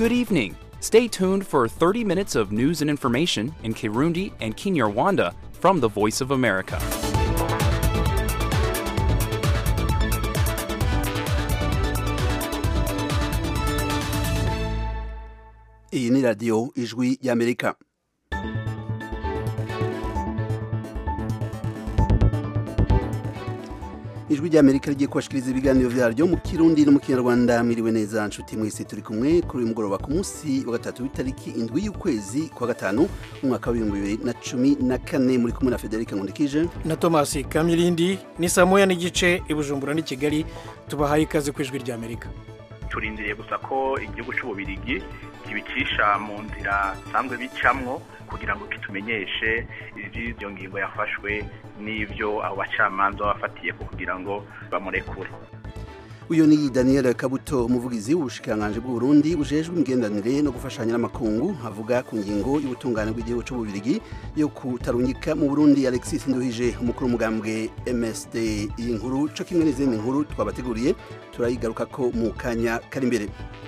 Good evening. Stay tuned for 30 minutes of news and information in Kirundi and Kinyarwanda from the Voice of America. iyi ni radiyo ijwi y'amerika ijwi ry'amerika rigiye kubashikiriza ibiganiro vyaryo mu kirundi no mu kinyarwanda mwiriwe neza nshuti mwese turi kumwe kuri uyu mugoroba ku munsi wa gatatu w'itariki indwi y'ukwezi kwa gatanu umwaka w'ibihumbi bibiri na cumi na kane muri kumwe na federika nkundikije na tomasi kamirindi ni saa moya n'igice i bujumbura n'i kigali tubahaye ikaze ku ijwi ry'amerika turindiriye gusa ko igihugu cy'ububirigi kibicisha mu nzira bisanzwe bicamwo kugira ngo kitumenyeshe iby'iyo ngingo yafashwe n'ibyo abo bacamanza bafatiye ko kugira ngo bamurekure uyu ni daniel kabuto umuvugizi w'ubushikiranganji bw'uburundi bujejwe imigenderanire no gufashanya n'amakungu avuga ku ngingo y'ubutungane bw'igihugu c'ububirigi yo kutarungika mu burundi alexis nduhije umukuru w'umugambwe msd iyi nkuru co kimwe n'izindi nkuru twabateguriye turayigaruka ko mu kanya kari imbere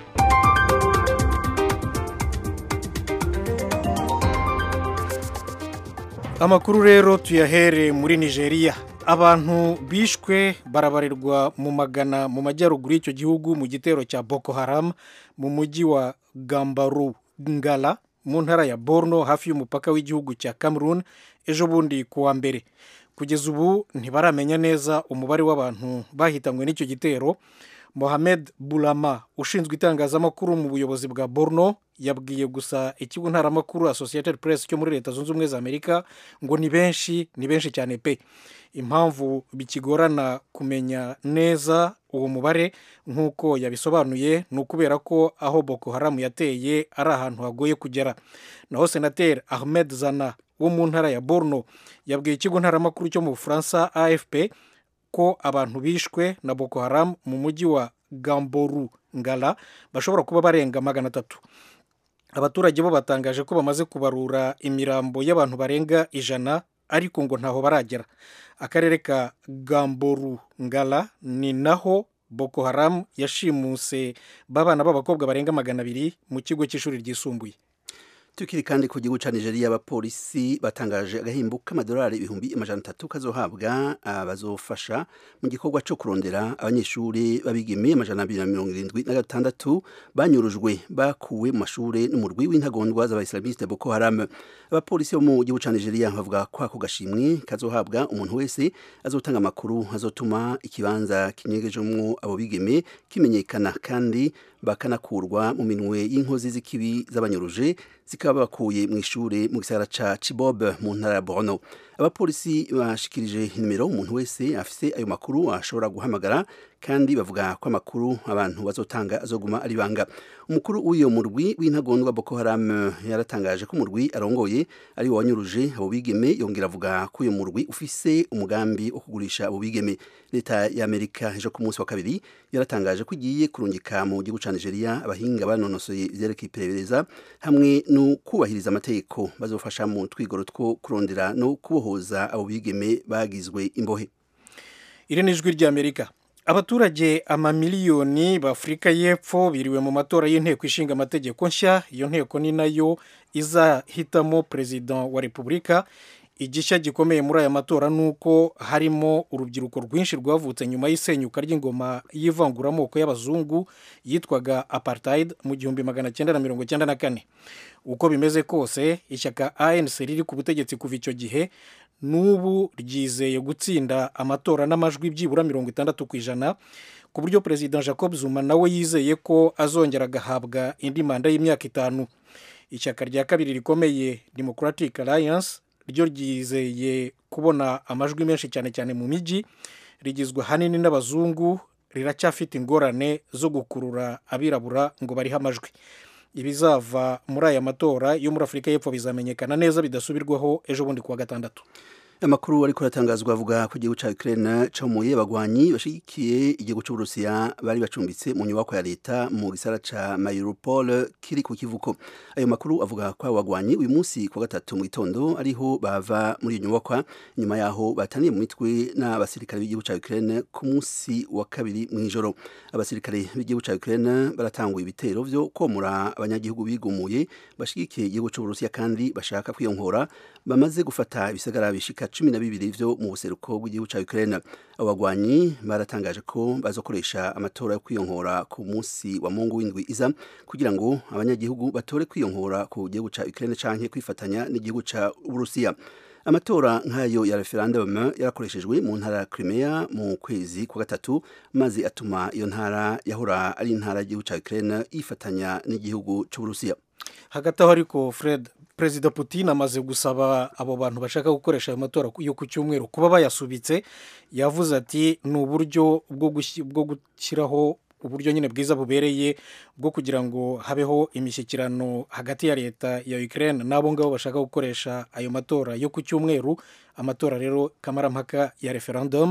amakuru rero tuyahere muri nigeria abantu bishwe barabarirwa mu magana mu majyaruguru y'icyo gihugu mu gitero cya boko haram mu mujyi wa gambaru ngala mu ntara ya borno hafi y'umupaka w'igihugu cya cameroon ejo bundi ku wa mbere kugeza ubu ntibaramenya neza umubare w'abantu bahitanywe n'icyo gitero mohamed burama ushinzwe itangazamakuru mu buyobozi bwa borno yabwiye gusa ikigo ntaramakuru associated press cyo muri leta zunze ubumwe za amerika ngo ni benshi ni benshi cyane pe impamvu bikigorana kumenya neza uwo mubare nk'uko yabisobanuye ni ukubera ko aho boko haramu yateye ari ahantu hagoye kugera naho senateri ahmed zana wo mu ntara ya borno yabwiye ikigo ntaramakuru cyo mu bufaransa afp ko abantu bishwe na boko haramu mu mujyi wa gamboru ngala bashobora kuba barenga magana atatu abaturage bo batangaje ko bamaze kubarura imirambo y'abantu barenga ijana ariko ngo ntaho baragera akarere ka gamboru ngala ni naho boko haramu yashimuse b'abana b'abakobwa barenga magana abiri mu kigo cy'ishuri ryisumbuye tukiri kandi ku gihugu ca Nigeria abapolisi batangaje agahimbo k'amadolari ibihumbi amajana atatu kazohabwa abazofasha mu gikorwa co kurondera abanyeshuri babigeme amajana abiri na mirongo irindwi na gatandatu banyurujwe bakuwe mu mashure n'umurwi w'intagondwa z'abaislamiste Boko Haram abapolisi bo mu gihugu ca Nigeria bavuga ko ako gashimwe kazohabwa umuntu wese azotanga amakuru azotuma ikibanza kinyegejemwo abo bigeme kimenyekana kandi bakanakurwa mu minwe y'inkozi z'ikibi z'abanyuruje zikaba bakuye mu ishure mu gisagara ca Chibob mu ntara ya Borno abapolisi bashikirije nimero umuntu wese afise ayo makuru ashobora guhamagara kandi bavuga ko amakuru abantu bazotanga azoguma ari banga umukuru w'iyo murwi w'intagondwa Boko Haram yaratangaje ko umurwi arongoye ari wo wanyuruje abo bigeme yongera avuga ko uyo murwi ufise umugambi wo kugurisha abo bigeme leta ya Amerika ejo ku munsi wa kabiri yaratangaje ko igiye kurungika mu gihugu ca Nigeria abahinga banonosoye ivyerekeye iperereza hamwe no kubahiriza amategeko bazofasha mu twigoro two kurondera no kubohoza abo bigeme bagizwe imbohe iri ni ijwi ry'amerika abaturage amamiliyoni b'afurika y'epfo biriwe mu matora y'inteko ishinga amategeko nshya iyo nteko ni nayo izahitamo perezida wa repubulika igishya gikomeye muri aya matora ni uko harimo urubyiruko rwinshi rwavutse nyuma y'isenyuka ry'ingoma y'ivanguramoko y'abazungu yitwaga apartheid mu gihumbi magana cyenda na mirongo cyenda na kane uko bimeze kose ishyaka anc riri ku butegetsi kuva icyo gihe n'ubu ryizeye gutsinda amatora n'amajwi byibura mirongo itandatu ku ijana ku buryo perezida jacob zuma nawe yizeye ko azongera agahabwa indi manda y'imyaka itanu ishyaka rya kabiri rikomeye democratic alliance ryo ryizeye kubona amajwi menshi cyane cyane mu mijyi rigizwe ahanini n'abazungu riracyafite ingorane zo gukurura abirabura ngo barihe amajwi ibizava muri aya matora yo muri afurika y'epfo bizamenyekana neza bidasubirwaho ejo bundi kuwa gatandatu amakuru ariko aratangazwa avuga ko igihugu ca Ukraine comuye abagwanyi bashigikiye igihugu c'Uburusiya bari bacumbitse mu nyubako ya leta mu gisara ca Mariupol kiri ku kivuko ayo makuru avuga ko abo bagwanyi uyu munsi ku gatatu mu gitondo ariho bava muri iyo nyubakwa nyuma yaho bataniye mu mitwe n'abasirikare b'igihugu ca Ukraine ku munsi wa kabiri mw'ijoro abasirikare b'igihugu ca Ukraine baratanguye ibitero vyo komora abanyagihugu bigumuye bashigikiye igihugu c'Uburusiya kandi bashaka kwiyonkora bamaze gufata ibisagara bishika cumi na bibiri vyo mu buseruko bw'igihugu ca Ukraine abo bagwanyi baratangaje ko bazokoresha amatora yo kwiyonkora ku munsi wa mungu w'indwi iza kugira ngo abanyagihugu batore kwiyonkora ku gihugu ca Ukraine canke kwifatanya n'igihugu ca Uburusiya amatora nk'ayo ya referendum yarakoreshejwe mu ntara ya Crimea mu kwezi kwa gatatu maze atuma iyo ntara yahora ari intara y'igihugu ca Ukraine yifatanya n'igihugu c'Uburusiya hagati aho ariko fred perezida putin amaze gusaba abo bantu bashaka gukoresha ayo matora yo ku cyumweru kuba bayasubitse yavuze ati ni uburyo bwo gushyiraho uburyo nyine bwiza bubereye bwo kugira ngo habeho imishyikirano hagati ya leta ya Ukraine n'abo ngabo bashaka gukoresha ayo matora yo ku cyumweru amatora rero kamarampaka ya referendum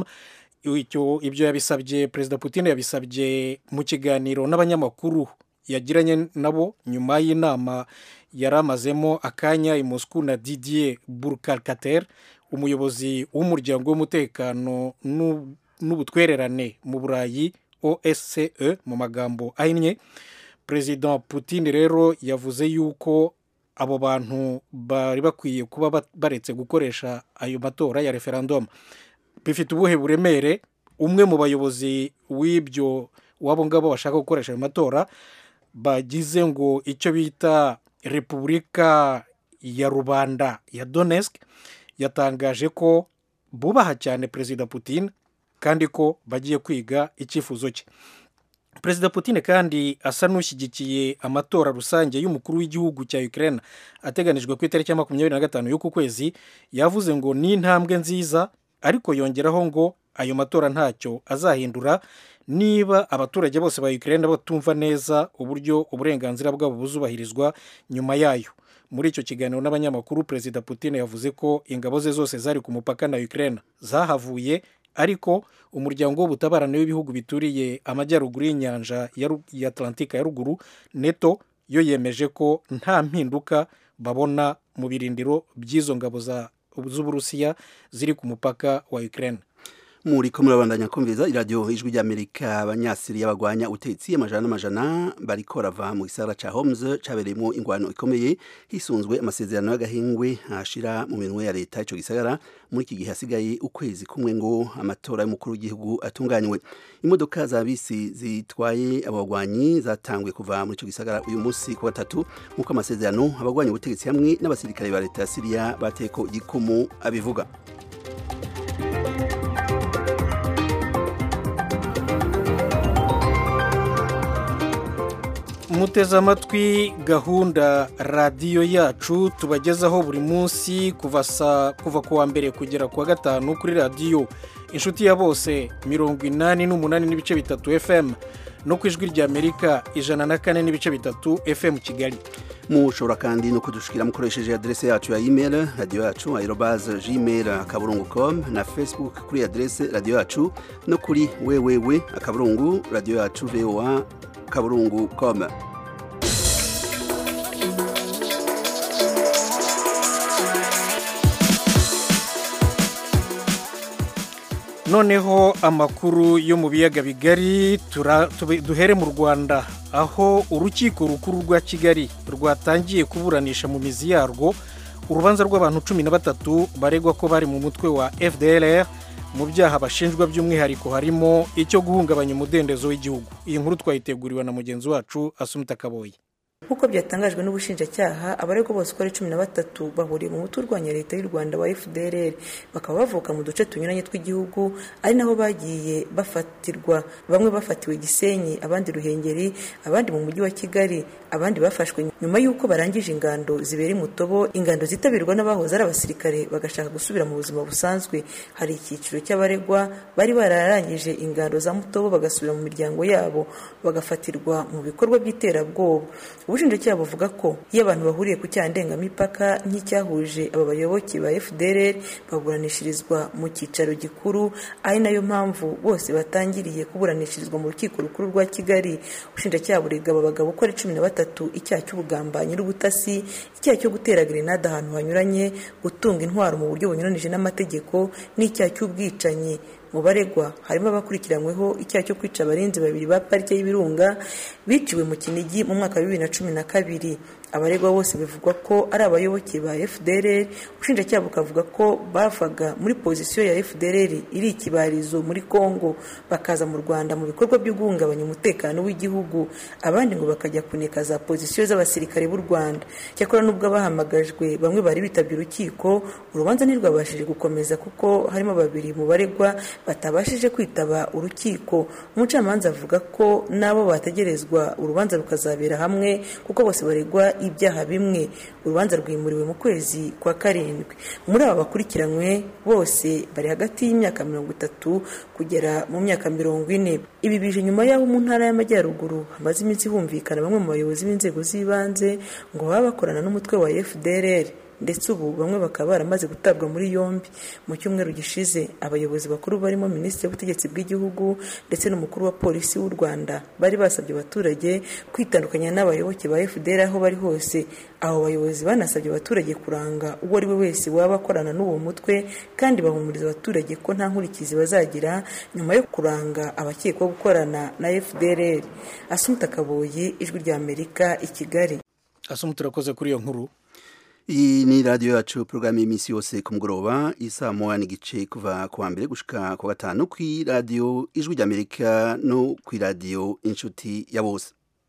ibyo yabisabye perezida putin yabisabye mu kiganiro n'abanyamakuru yagiranye nabo nyuma y'inama yari amazemo akanya i Moscou na Didier Burkhalter umuyobozi w'umuryango w'umutekano n'ubutwererane mu burayi OSCE mu magambo ahinnye perezida Putin rero yavuze yuko abo bantu bari bakwiye kuba baretse gukoresha ayo matora ya referendum bifite ubuhe buremere umwe mu bayobozi w'ibyo wabo ngabo bashaka gukoresha ayo matora bagize ngo icyo bita repubulika ya rubanda ya Donetsk yatangaje ko bubaha cyane perezida Putin kandi ko bagiye kwiga icyifuzo cye perezida Putin kandi asa n'ushyigikiye amatora rusange y'umukuru w'igihugu cya Ukraine ateganijwe ku itariki ya makumyabiri na gatanu y'uku kwezi yavuze ngo ni intambwe nziza ariko yongeraho ngo ayo matora ntacyo azahindura niba abaturage bose ba Ukraine batumva neza uburyo uburenganzira bwabo buzubahirizwa nyuma yayo muri icyo kiganiro n'abanyamakuru perezida Putin yavuze ko ingabo ze zose zari ku mupaka na Ukraine zahavuye ariko umuryango w'ubutabarane w'ibihugu bituriye amajyaruguru y'inyanja ya Atlantika ya ruguru neto yo yemeje ko nta mpinduka babona mu birindiro by'izo ngabo z'uburusiya ziri ku mupaka wa Ukraine muri ko murabandanya kumviriza iradiyo ijwi ry'amerika abanyasiriya bagwanya ubutetsi amajana n'amajana bariko rava mu gisagara ca Homs cabereyemo ingwano ikomeye hisunzwe amasezerano y'agahingwe ashira mu minwe ya leta ico gisagara muri iki gihe hasigaye ukwezi kumwe ngo amatora y'umukuru w'igihugu atunganywe imodoka za bisi zitwaye abo bagwanyi zatanguye kuva muri ico gisagara uyu munsi ku gatatu nk'uko amasezerano abagwanya ubutegetsi hamwe n'abasirikare ba leta ya Siriya bateko igikumu abivuga muteze amatwi gahunda radiyo yacu tubagezaho buri munsi kuva kuva ku wa mbere kugera ku wa gatanu kuri radiyo inshuti ya bose mirongo inani n'umunani n'ibice bitatu fm no ku ijwi ry'amerika ijana na kane n'ibice bitatu fm kigali mushobora kandi no kudushikira mukoresheje adrese yacu ya email radiyo yacu aerobaze gmail akaburungu com na facebook kuri adrese radiyo yacu no kuri wewewe akaburungu radiyo yacu voa kaburungu com noneho amakuru yo mu biyaga bigari duhere mu rwanda aho urukiko rukuru rwa kigali rwatangiye kuburanisha mu mizi yarwo urubanza rw'abantu cumi na batatu baregwa ko bari mu mutwe wa fdr mu byaha bashinjwa by'umwihariko harimo icyo guhungabanya umudendezo w'igihugu iyi nkuru twayiteguriwe na mugenzi wacu asumita kaboye nk'uko byatangajwe n'ubushinjacyaha abaregwa bose uko ari cumi na batatu bahuriye mu muti urwanya leta y'u rwanda wa fdr bakaba bavuka mu duce tunyuranye tw'igihugu ari naho bagiye bafatirwa bamwe bafatiwe gisenyi abandi ruhengeri abandi mu mujyi wa kigali abandi bafashwe nyuma y'uko barangije ingando zibera imutobo ingando zitabirwa n'abahoze ari abasirikare bagashaka gusubira mu buzima busanzwe hari icyiciro cy'abaregwa bari bararangije ingando za mutobo bagasubira mu miryango yabo bagafatirwa mu bikorwa by'iterabwoba ubushinjacyaha buvuga ko iyo abantu bahuriye ku cyaha ndengamipaka nk'icyahuje aba bayoboke ba fdr baburanishirizwa mu cyicaro gikuru ari nayo mpamvu bose batangiriye kuburanishirizwa mu rukiko rukuru rwa kigali ubushinjacyaha burega aba bagabo uko ari cumi na batatu icyaha cy'ubugambanyi n'ubutasi icyaha cyo gutera grenade ahantu hanyuranye gutunga intwaro mu buryo bunyuranije n'amategeko n'icyaha cy'ubwicanyi mu baregwa harimo abakurikiranyweho icyaha cyo kwica abarinzi babiri ba parike y'ibirunga biciwe mu kinigi mu mwaka wa bibiri na cumi na kabiri abaregwa bose bivugwa ko ari abayoboke ba fdr ubushinjacyaha bukavuga ko bavaga muri pozisiyo ya fdr iri ikibarizo muri congo bakaza mu rwanda mu bikorwa byo guhungabanya umutekano w'igihugu abandi ngo bakajya kuneka za pozisiyo z'abasirikare b'u rwanda cyakora n'ubwo abahamagajwe bamwe bari bitabye urukiko urubanza ntirwabashije gukomeza kuko harimo babiri mu baregwa batabashije kwitaba urukiko umucamanza avuga ko n'abo bategerezwa urubanza rukazabera hamwe kuko bose baregwa ibyaha bimwe urubanza rwimuriwe mu kwezi kwa karindwi muri aba bakurikiranywe bose bari hagati y'imyaka mirongo itatu kugera mu myaka mirongo ine ibi bije nyuma y'aho mu ntara y'amajyaruguru hamaze iminsi humvikana bamwe mu bayobozi b'inzego z'ibanze ngo baba bakorana n'umutwe wa fdrr ndetse ubu bamwe bakaba baramaze gutabwa muri yombi mu cyumweru gishize abayobozi bakuru barimo minisitiri w'ubutegetsi bw'igihugu ndetse n'umukuru wa polisi w'u rwanda bari basabye abaturage kwitandukanya n'abayoboke ba fdr aho bari hose abo bayobozi banasabye abaturage kuranga uwo ari we wese waba akorana n'uwo mutwe kandi bahumuriza abaturage ko nta nkurikizi bazagira nyuma yo kuranga abakekwaho gukorana na fdr asumuta kaboyi ijwi rya amerika i kigali asumuta urakoze kuri iyo nkuru iyi ni radiyo yacu porogaramu y'iminsi yose ku mugoroba isa moya n'igice kuva ku wa mbere gushika ku wa gatanu ku radiyo ijwi ry'amerika no ku radiyo inshuti ya bose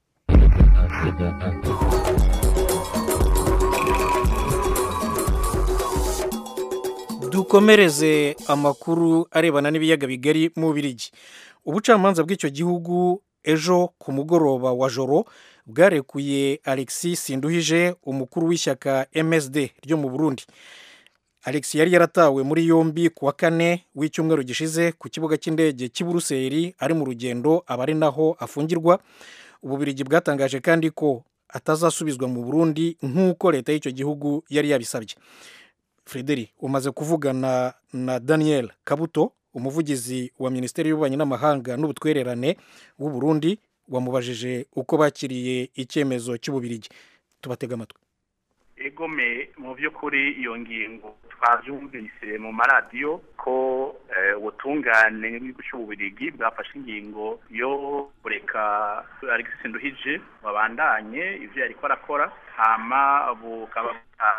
dukomereze amakuru arebana n'ibiyaga bigari mu birigi ubucamanza bw'icyo gihugu ejo ku mugoroba wa joro bwarekuye alexis sinduhije umukuru w'ishyaka msd ryo mu burundi alex yari yaratawe muri yombi ku wa kane w'icyumweru gishize ku kibuga cy'indege cy'i buruseli ari mu rugendo aba ari naho afungirwa ububirigi bwatangaje kandi ko atazasubizwa mu burundi nk'uko leta y'icyo gihugu yari yabisabye frederi umaze kuvugana na daniel kabuto umuvugizi wa minisiteri y'ububanyi n'amahanga n'ubutwererane w'u Burundi wamubajije uko bakiriye icyemezo cy'ububirigi tubatega amatwi egome mu by'ukuri iyo ngingo twabyumvise mu maradiyo ko ubutungane bw'igihugu cy'ububirigi bwafashe ingingo yo kureka alexis nduhije wabandanye ibyo yari arakora hama bukaba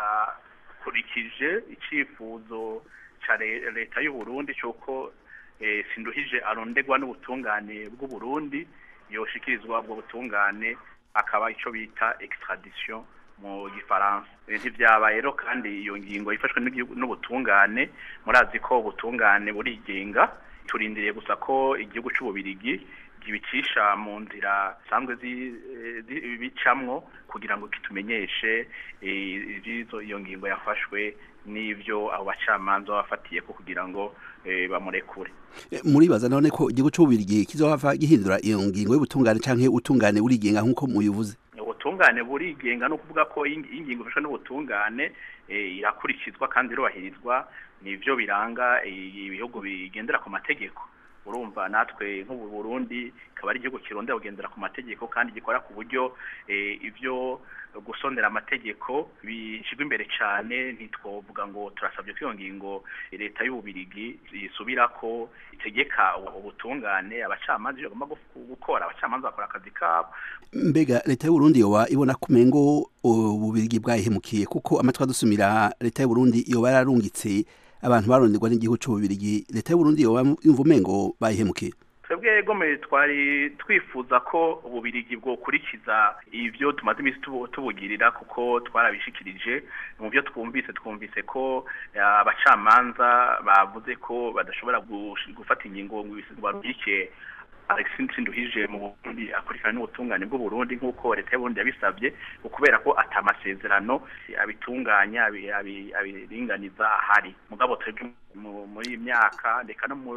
bwakurikije icyifuzo cya leta y'u Burundi cy'uko sinduhije arondegwa n'ubutungane bw'u Burundi yoshikirizwa ubwo butungane akaba icyo bita extradition mu gifaransa ntibyabaye rero kandi iyo ngingo yifashwe n'ubutungane murazi ko ubutungane burigenga turindiriye gusa ko igihugu cy'ububirigi kibicisha mu nzira zisanzwe bicamwo kugira ngo kitumenyeshe iyo ngingo yafashwe n'ibyo abo bacamanza bafatiye ko kugira ngo bamurekure muribaza none ko igihugu cy'ububirigi kizohava gihindura iyo ngingo y'ubutungane cyangwa ubutungane burigenga nk'uko muyivuze ubutungane burigenga no kuvuga ko ingingo ifashwe n'ubutungane irakurikizwa kandi irubahirizwa nibyo biranga ibihugu bigendera ku mategeko urumva natwe nk'ubu Burundi ikaba ari igihugu kirondera kugendera ku mategeko kandi gikora ku buryo ibyo gusondera amategeko bishyirwa imbere cyane ntitwovuga ngo turasabye ko iyo ngingo leta y'ububirigi yisubira ko itegeka ubutungane abacamanza ibyo bagomba gukora abacamanza bakora akazi kabo mbega leta y'uburundi yoba ibona kumengo ububirigi bwayihemukiye kuko amatwi adusumira leta y'uburundi yoba yararungitse abantu baronderwa n'igihugu cy'ububirigi leta y'uburundi yoba yumva umengo bayihemukiye twebwe gome twari twifuza ko ububirigi bwokurikiza ibyo tumaze iminsi tubugirira kuko twarabishikirije mu byo twumvise twumvise ko abacamanza bavuze ko badashobora gufata ingingo ngo barubike alexis nduhije mu burundi akurikirana n'ubutungane bw'uburundi nk'uko leta y'uburundi yabisabye kubera ko atamasezerano abitunganya abiringaniza ahari mugabo twebwe muri iyi myaka reka no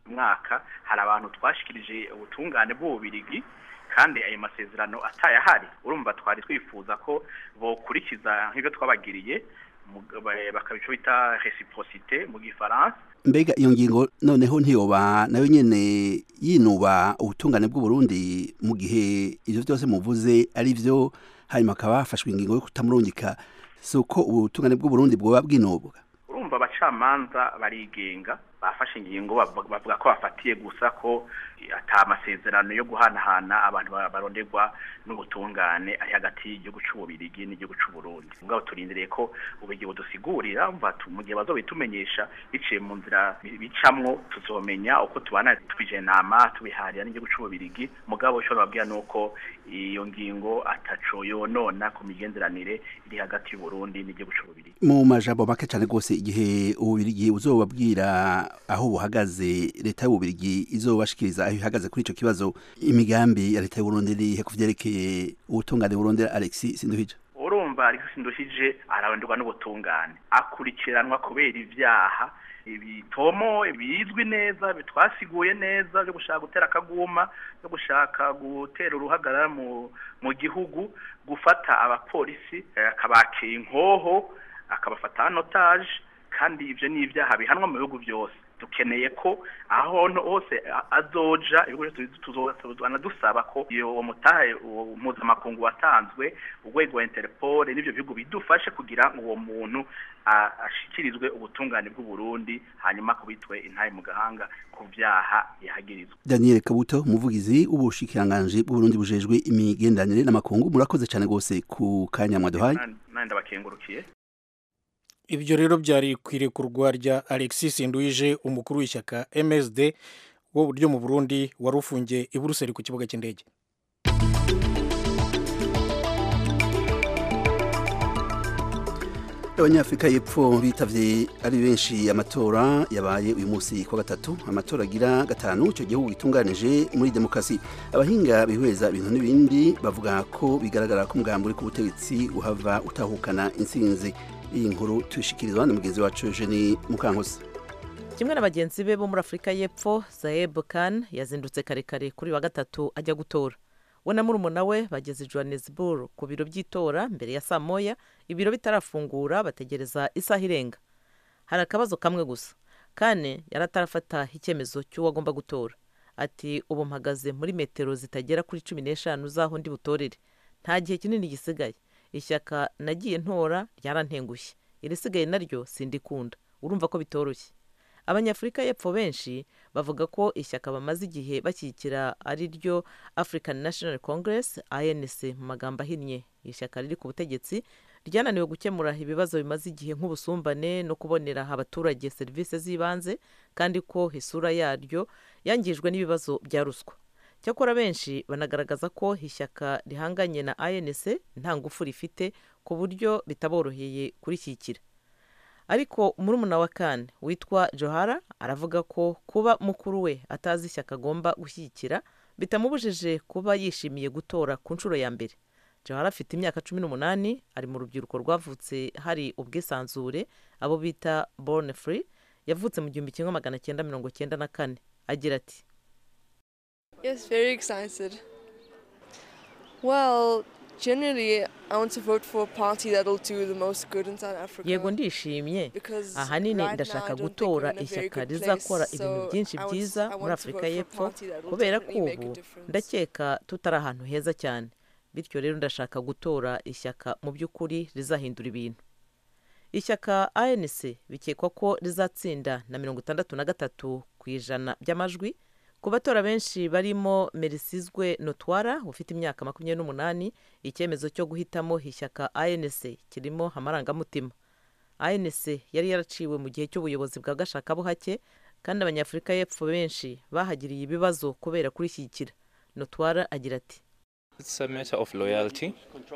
mwaka hari abantu twashikirije ubutungane bw'ububirigi kandi ayo masezerano atayahari urumva twari twifuza ko bokurikiza nk'ibyo twabagiriye bakabico bita reciprocité mu gifaransa mbega iyo ngingo noneho ntiyoba nayo nyene yinuba ubutungane bw'u Burundi mu gihe ivyo byose muvuze ari byo hanyuma akaba hafashwe ingingo yo kutamurungika si uko ubutungane bw'u Burundi bwoba bwinubwa urumva abacamanza barigenga bafashe ingingo bavuga ko bafatiye gusa ko ata masezerano yo guhanahana abantu baronderwa n'ubutungane ari hagati y'igihugu c'ububirigi n'igihugu c'uburundi mugabo turindiriye ko ububirigi budusigurira mu gihe bazobitumenyesha biciye mu nzira bicamwo tuzomenya uko tubana twije nama tubiharira n'igihugu c'ububirigi mugabo ushobora babwira nuko iyo ngingo ataco yonona ku migenderanire iri hagati y'uburundi n'igihugu c'ububirigi mu majambo make cane rwose igihe ububirigi buzobabwira aho buhagaze leta y'ububirigi izobashikiriza aho ihagaze kuri ico kibazo imigambi ya leta y'uburundi irihe ku vyerekeye ubutungane burondera alexis sinduhije urumva alexis sinduhije araronderwa n'ubutungane akurikiranwa kubera ivyaha ibitomo bizwi neza bitwasiguye neza byo gushaka gutera akaguma byo gushaka gutera uruhagarara mu mu gihugu gufata abapolisi akabakira inkoho akabafata notage kandi ivyo ni ibyaha bihanwa mu bihugu byose dukeneye ko aho hose azoja tuzana dusaba ko iyo mutahe mpuzamakungu watanzwe urwego interpol n'ibyo bihugu bidufashe kugira ngo uwo muntu ashikirizwe ubutungane bw'uburundi hanyuma kubitwe intahe mu gahanga ku vyaha yahagirizwa daniel kabuto umuvugizi w'ubushikiranganji bw'uburundi bujejwe imigenderanire n'amakungu murakoze cyane rwose ku kanya mwaduhaye nandi ndabakengurukiye ibyo rero byari ku irekurwa rya alexis nduije umukuru w'ishyaka msd wo ryo mu burundi wari ufungiye i buruseli ku kibuga cy'indege abanyafurika y'epfo bitavye ari benshi amatora yabaye uyu munsi kwa gatatu amatora agira gatanu icyo gihugu gitunganije muri demokarasi abahinga bihweza ibintu n'ibindi bavuga ko bigaragara ko umugambi uri ku butegetsi uhava utahukana intsinzi iyi nkuru tuyishikirizwa na mugenzi wacu Eugenie Mukankusi kimwe na bagenzi be bo muri afurika y'epfo Zaeb Khan yazindutse kare kare kuri wa gatatu ajya gutora we na murumuna we bageze Johannesburg ku biro by'itora mbere ya saa moya ibiro bitarafungura bategereza isaha irenga hari akabazo kamwe gusa kane yari atarafata icyemezo cy'uwo agomba gutora ati ubu mpagaze muri metero zitagera kuri cumi n'eshanu z'aho ndi butorere nta gihe kinini gisigaye ishyaka nagiye ntora ryarantengushye irisigaye naryo sindikunda urumva ko bitoroshye abanyafurika y'epfo benshi bavuga ko ishyaka bamaze igihe bashyigikira ari ryo african national congress anc mu magambo ahinnye ishyaka riri ku butegetsi ryananiwe gukemura ibibazo bimaze igihe nk'ubusumbane no kubonera abaturage serivisi z'ibanze kandi ko isura yaryo yangijwe n'ibibazo bya ruswa cyakora benshi banagaragaza ko ishyaka rihanganye na anc nta ngufu rifite ku buryo bitaboroheye kurishyigikira ariko murumuna wa kane witwa johara aravuga ko kuba mukuru we atazi ishyaka agomba gushyigikira bitamubujije kuba yishimiye gutora ku nshuro ya mbere johara afite imyaka cumi n'umunani ari mu rubyiruko rwavutse hari ubwisanzure abo bita born free yavutse mu gihumbi kimwe magana cyenda mirongo cyenda na kane agira ati Yes, very excited. Well, generally, I want to vote for a party that'll do the most good in South Africa. yego ndishimye Because ahanini right ndashaka now I don't think gutora we're in a very ishyaka good rizakora place, ibintu so byinshi I want- byiza I want muri to afurika vote for a y'epfo party that will kubera ko definitely make a ubu difference. ndakeka tutari ahantu heza cyane bityo rero ndashaka gutora ishyaka mu by'ukuri rizahindura ibintu ishyaka anc bikekwa ko rizatsinda na mirongo itandatu na gatatu ku ijana by'amajwi ku batora benshi barimo merisizwe notwara ufite imyaka makumyabiri n'umunani icyemezo cyo guhitamo ishyaka anc kirimo amarangamutima anc yari yaraciwe mu gihe cy'ubuyobozi bwa gashakabuhake kandi abanyafurika y'epfo benshi bahagiriye ibibazo kubera kurishyigikira notwara agira ati It's a matter of loyalty.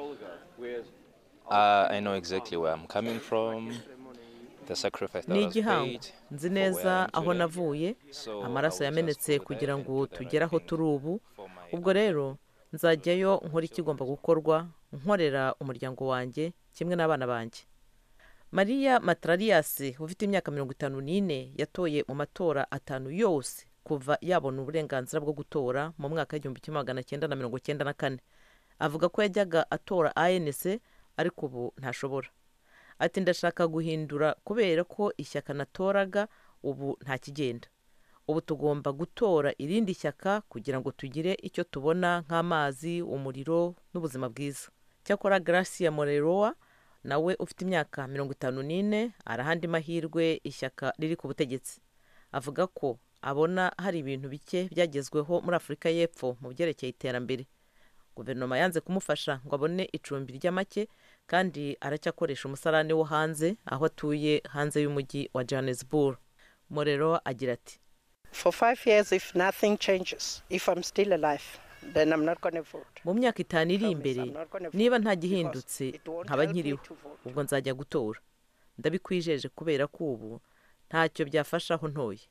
Uh, I know exactly where I'm coming from, the sacrifice that ni was igihango paid. nzi for where I neza am aho today. navuye So amaraso I will yamenetse just go kugira there ngo and do the tugere right aho thing turi ubu for my ubwo rero nzajyayo nkora ikigomba gukorwa nkorera umuryango wanjye kimwe n'abana banjye mariya matarariyasi ufite imyaka mirongo itanu n'ine yatoye mu matora atanu yose kuva yabona uburenganzira bwo gutora mu mwaka w'igihumbi kimwe magana cyenda na mirongo cyenda na kane avuga ko yajyaga atora anc ariko ubu ntashobora ati ndashaka guhindura kubera ko ishyaka natoraga ubu ntakigenda ubu tugomba gutora irindi shyaka kugira ngo tugire icyo tubona nk'amazi umuriro n'ubuzima bwiza cyakora gracia moreroa nawe ufite imyaka mirongo itanu n'ine arahandi mahirwe ishyaka riri ku butegetsi avuga ko abona hari ibintu bike byagezweho muri afurika y'epfo mu byerekeye iterambere guverinoma yanze kumufasha ngo abone icumbi ry'amake kandi aracyakoresha umusarani wo hanze aho atuye hanze y'umujyi wa johannesburg morero agira ati For five years, if nothing changes, if I'm still alive, then I'm not going to vote. mu myaka itanu iri imbere I'm not gonna niba vote nta because gihindutse it won't nkaba help me nkiriho to vote. ubwo nzajya gutora ndabikwijeje kubera ko ubu ntacyo byafasha aho ntoye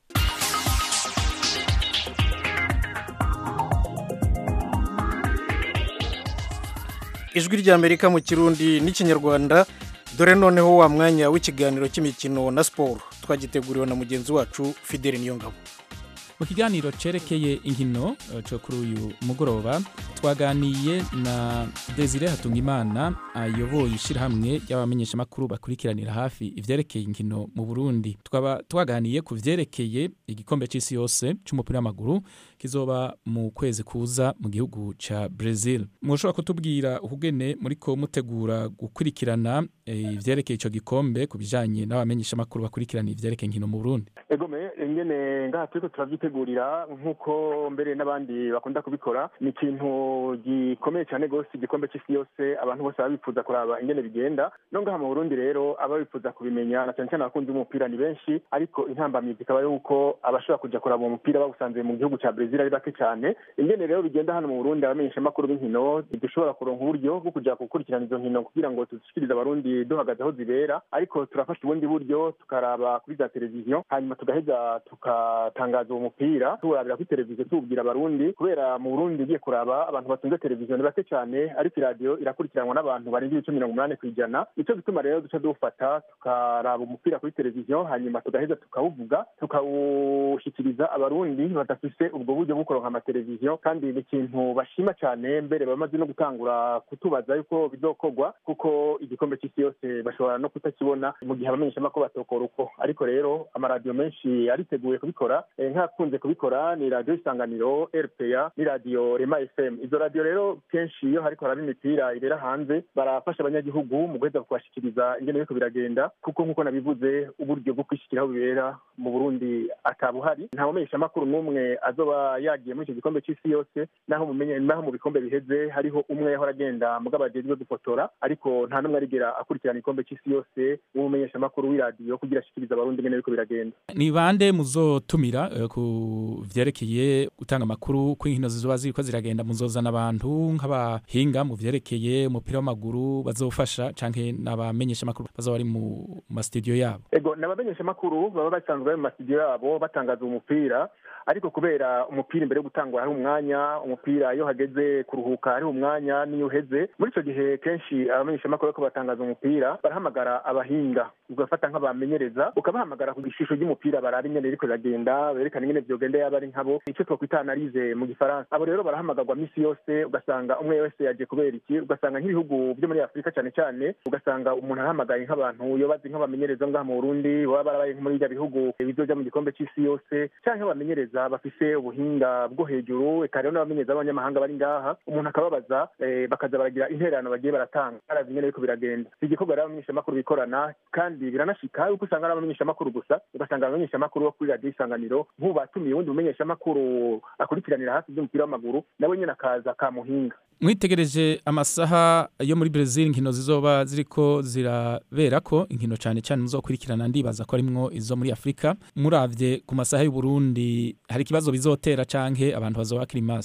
ijwi ry'amerika mu kirundi n'ikinyarwanda dore noneho wa mwanya w'ikiganiro cy'imikino na siporo twagiteguriwe na mugenzi wacu fideli niyongabo mu kiganiro cerekeye inkino eh, cyo kuri uyu mugoroba twaganiye na desire hatungimana ayoboye ishyirahamwe ry'abamenyeshamakuru bakurikiranira hafi ivyerekeye inkino mu burundi twaba twaganiye ku vyerekeye igikombe c'isi yose c'umupira w'amaguru kizoba mu kwezi kuza mu gihugu ca brazil mushobora kutubwira ukugene muriko mutegura gukurikirana eh, ivyerekeye ico gikombe ku bijanye n'abamenyeshamakuru bakurikirana ivyerekeye inkino mu burundi egome ingene ngaha turiko turavyitegurira nk'uko mbere n'abandi bakunda kubikora ni ikintu gikomeye cyane rwose igikombe c'isi yose abantu bose baba bifuza kuraba ingene bigenda no ngaha mu burundi rero aba bifuza kubimenya na cyane cyane abakunzi b'umupira ni benshi ariko intambamyi zikaba yuko abashobora kuja kuraba uwo mupira bawusanze mu gihugu ca brezil ari bake cyane ingene rero bigenda hano mu burundi abamenyeshamakuru b'inkino ntidushobora kuronka uburyo bwo kuja gukurikirana izo nkino kugira ngo tuzishikirize abarundi duhagaze aho zibera ariko turafasha ubundi buryo tukaraba kuri za televiziyo hanyuma tugaheza tukatangaza uwo mupira tuwurabira kuri televiziyo tuwubwira abarundi kubera mu burundi ugiye kuraba abantu batunze televiziyo ni bake cyane ariko iradiyo irakurikiranwa n'abantu barenga ibice mirongo umunani ku ijana nicyo gituma rero duca duwufata tukaraba umupira kuri televiziyo hanyuma tugaheza tukawuvuga tukawushyikiriza abarundi badafise ubwo buryo bwo kuronka amateleviziyo kandi ni ikintu bashima cyane mbere bamaze no gutangura kutubaza yuko bizokorwa kuko igikombe cy'isi yose bashobora no kutakibona mu gihe abamenyeshamakuru batokora uko ariko rero amaradiyo menshi ariteguye kubikora Eh, nk'akunze kubikora ni radiyo isanganiro rpa ni radiyo rema fm izo radiyo rero kenshi iyo hariko haraba imipira ibera hanze barafasha abanyagihugu mu guheza kubashikiriza ingene biriko biragenda kuko nk'uko nabivuze uburyo bwo kwishikira aho bibera mu burundi atabuhari nta mumenyeshamakuru n'umwe azoba yagiye muri icyo gikombe c'isi yose naho mumenye naho mu bikombe biheze hariho umwe yahora agenda mugabo ajejwe gufotora ariko nta n'umwe arigera akurikirana igikombe c'isi yose w'umumenyeshamakuru w'iradiyo kugira ashikirize abarundi ingene biriko biragenda ni bande muzotumira eh, ku vyerekeye gutanga amakuru ko inkino zizoba ziriko ziragenda muzozana abantu nk'abahinga mu vyerekeye umupira w'amaguru bazofasha canke n'abamenyesha amakuru bazoba bari mu masitudiyo yabo ego ni abamenyeshamakuru baba basanzwe bari mu masitidiyo yabo batangaza umupira ariko kubera umupira imbere yo gutangwa hari umwanya umupira iyo hageze kuruhuka hari umwanya n'iyo uheze muri icyo gihe kenshi abamenyeshamakuru bariko batangaza umupira barahamagara abahinga ugafata nk'abamenyereza ukabahamagara ku gishusho ry'umupira baraba ingene ririko riragenda berekana ingene vyogenda yaba ari nkabo icyo twakwita analize mu gifaransa abo rero barahamagarwa misi yose ugasanga umwe wese yaje kubera iki ugasanga nk'ibihugu byo muri afurika cyane cyane ugasanga umuntu arahamagaye nk'abantu yobazi nk'abamenyereza ngaha mu burundi baba barabaye muri ibyo bihugu bizoja mu gikombe c'isi yose canke abamenyereza bafise ubuhinga bwo hejuru eka rero n'abamenyereza b'abanyamahanga bari ngaha umuntu akababaza eh, bakaza baragira intererano bagiye baratanga barazi ingene biriko biragenda si igikorwa rero abamenyeshamakuru bikorana kandi biranashika yuko usanga ari abamenyeshamakuru gusa ugasanga abamenyeshamakuru bo kuri radiyo isanganiro nk'ubu batumiye uwundi mumenyeshamakuru akurikiranira hafi iby'umupira w'amaguru nawe nyine akaza kamuhinga mwitegereje amasaha yo muri Brazil inkino zizoba ziriko zirabera ko inkino cyane cyane muzokurikirana ndibaza ko arimwo izo muri Afrika muravye ku masaha y'u Burundi hari ikibazo bizotera canke abantu bazoba bakiri maso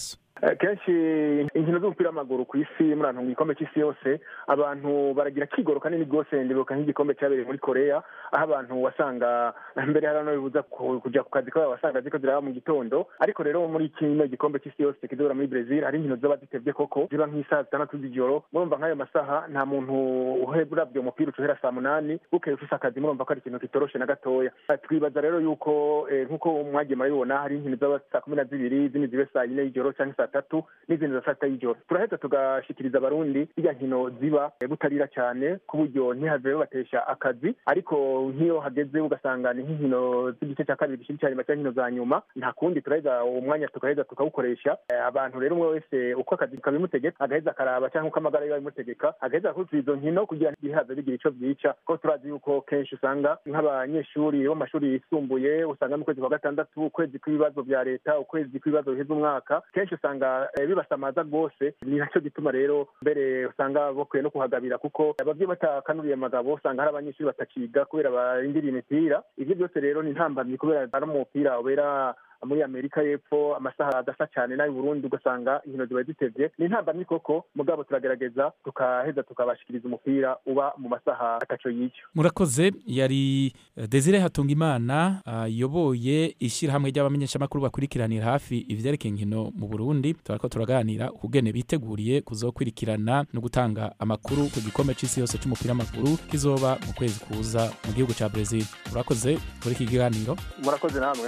Eh, kenshi inkino z'umupira w'amaguru ku isi muri ahantu mu gikombe cy'isi yose abantu baragira kigoro kanini rwose ndibuka nk'igikombe cyabereye muri korea aho abantu wasanga mbere hari no bibuza ku- kujya ku kazi kabo wasanga ziko ziraba mu gitondo ariko rero muri kino gikombe cy'isi yose kizobera muri brezil hari inkino zoba zitevye koko ziba nk'isaha zitandatu z'ijoro murumva nk'ayo masaha nta muntu uravye umupira ucohera saa munani bukeye ufise akazi murumva ko ari ikintu kitoroshe na gatoya Eh, twibaza rero yuko eh, nk'uko mwagiye murabibona hari inkino zaba saa kumi na zibiri izindi zibe saa yine y'ijoro canke saa tatu n'izindi za saa sita y'ijoro turaheza tugashikiriza abarundi irya nkino ziba eh, butarira cyane ku buryo ntihave batesha akazi ariko nk'iyo hageze ugasanga ni nk'inkino z'igice cya kabiri gishiri cyanyuma cyangwa inkino za nyuma nta kundi turaheza uwo mwanya tukaheza tukawukoresha Eh, abantu rero umwe wese uko akazi kabimutegeka agaheza akaraba cyangwa uko amagara yiwe abimutegeka agaheza akurikiza izo nkino kugira ngo ibihaza bigira ico vyica ko turazi yuko kenshi usanga nk'abanyeshuri bo mu mashuri yisumbuye usanga mu kwezi kwa gatandatu ukwezi kw'ibibazo vya leta ukwezi kw'ibibazo biheza umwaka kenshi usanga eh, bibasamaza rwose ni nacyo gituma rero mbere usanga bakwiye no kuhagabira kuko abavyeyi batakanuriye amagabo usanga hari abanyeshuri batakiga kubera barindiriye imipira ivyo byose rero ni ntambamyi kubera ari umupira ubera muri amerika y'epfo amasaha adasa cyane n'ayo burundi ugasanga inkino ziba zitevye ni intambamyi koko mugabo turagerageza tukaheza tukabashikiriza umupira uba mu masaha ataco yica murakoze yari eh, desire hatungimana ayoboye ishyirahamwe ry'abamenyeshamakuru bakurikiranira hafi ivyerekeye inkino mu burundi turako turaganira ukugene biteguriye kuzokurikirana no gutanga amakuru ku gikombe c'isi yose c'umupira w'amaguru kizoba mu kwezi kuza mu gihugu ca brezil murakoze kuri iki kiganiro murakoze namwe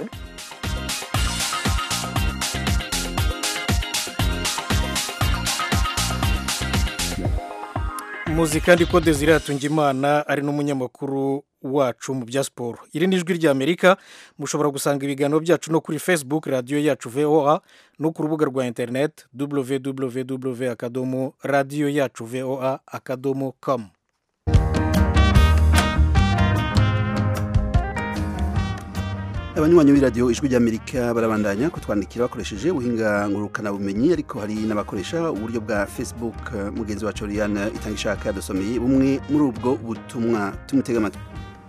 muzi kandi ko desire hatungimana ari n'umunyamakuru wacu mu bya siporo iri ni ijwi ry'amerika mushobora gusanga ibiganiro byacu no kuri facebook radiyo yacu voa no ku rubuga rwa interineti www akadomo radiyo yacu voa akadomo com abanywanyi b'iradiyo ijwi ry'amerika barabandanya kutwandikira bakoresheje ubuhinga ngurukanabumenyi ariko hari n'abakoresha uburyo bwa facebook eh, mugenzi wacu Oriane itanga ishaka yadusomeye bumwe muri ubwo butumwa tumutega amatwi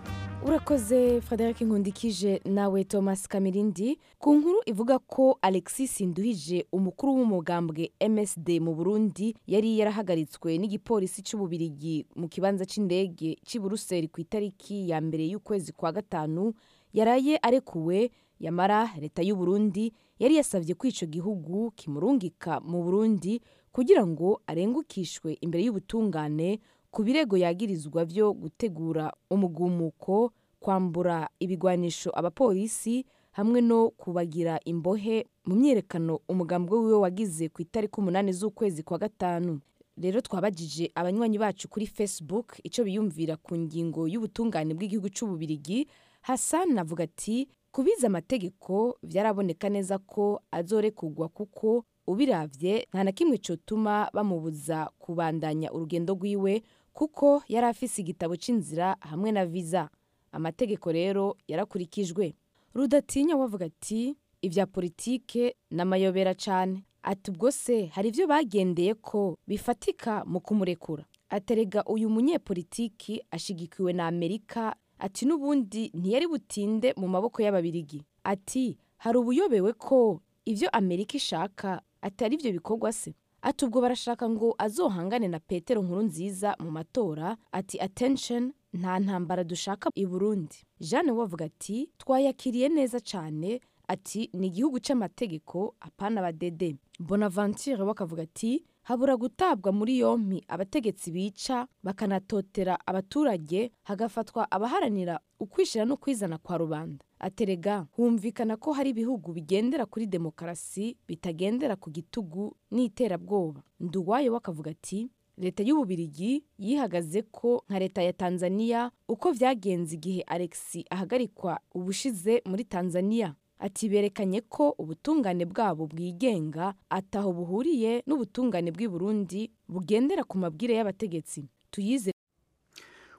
urakoze frederic nkundikije nawe thomas kamirindi ku nkuru ivuga ko alexis nduhije umukuru w'umugambwe msd mu burundi yari yarahagaritswe n'igipolisi cy'ububirigi mu kibanza cy'indege cy'i buruseli ku itariki ya mbere y'ukwezi kwa gatanu yaraye arekuwe yamara leta y'u Burundi yari yasabye ko icyo gihugu kimurungika mu burundi kugira ngo arengukishwe imbere y'ubutungane ku birego yagirizwa byo gutegura umugumuko kwambura ibigwanisho abapolisi hamwe no kubagira imbohe mu myiyerekano umugambwe wiwe wagize ku itariki umunani z'ukwezi kwa gatanu rero twabajije abanywanyi bacu kuri facebook icyo biyumvira ku ngingo y'ubutungane bw'igihugu cy'ububirigi hassan avuga ati kubiza amategeko byaraboneka neza ko azorekugwa kuko ubiravye nta na kimwe cyotuma bamubuza kubandanya urugendo rwiwe kuko yari afise igitabo cy'inzira hamwe na viza amategeko rero yarakurikijwe rudatinya wavuga ati ibya politike n'amayobera cyane ati ubwo se hari ibyo bagendeye ko bifatika mu kumurekura aterega uyu munyepolitiki ashigikiwe na amerika ati n'ubundi ntiyari butinde mu maboko y'ababirigi ati hari ubuyobewe ko ibyo amerika ishaka atari byo bikorwa se ati ubwo barashaka ngo azohangane na petero nkuru nziza mu matora ati attention nta ntambara dushaka i burundi jeanne we avuga ati twayakiriye neza cyane ati ni igihugu cy'amategeko apana abadede bonaventure we akavuga ati habura gutabwa muri yompi abategetsi bica bakanatotera abaturage hagafatwa abaharanira ukwishyira no kwizana kwa rubanda aterega humvikana ko hari ibihugu bigendera kuri demokarasi bitagendera ku gitugu n'iterabwoba nduwayo we akavuga ati leta y'ububirigi yihagaze ko nka leta ya tanzania uko byagenze igihe alexi ahagarikwa ubushize muri tanzania ati berekanye ko ubutungane bwabo bwigenga ataho buhuriye n'ubutungane bw'i Burundi bugendera ku mabwire y'abategetsi tuyize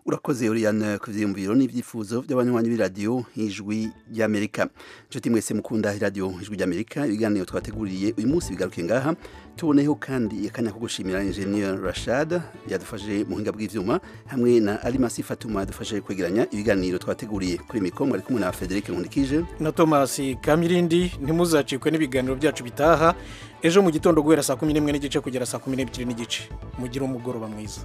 urakoze Oriane ku vyiyumviro n'ivyifuzo by'abanywanyi b'iradiyo ijwi ry'Amerika nshuti mwese mukunda iradiyo ijwi ry'Amerika ibiganiro twateguriye uyu munsi bigaruke ngaha tuboneyeho kandi akanya ko gushimira Engineer Rashad yadufashe mu buhinga bw'ivyuma hamwe na Alimasi Fatuma yadufashe kwegeranya ibiganiro twateguriye kuri mikoro ari kumwe na Frederic Nkundikije na Thomas Kamirindi ntimuzacikwe n'ibiganiro byacu bitaha ejo mu gitondo guhera saa kumi n'imwe n'igice kugera saa kumi n'ebyiri n'igice mugire umugoroba mwiza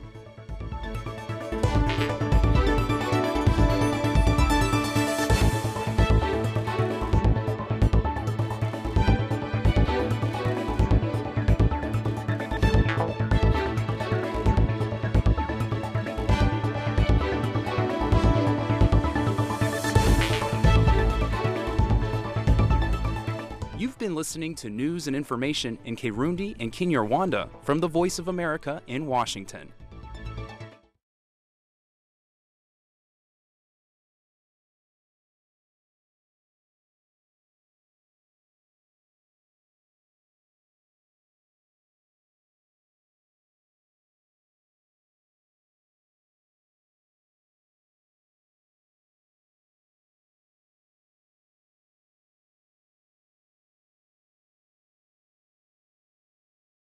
You've been listening to news and information in Kirundi and Kinyarwanda from the Voice of America in Washington.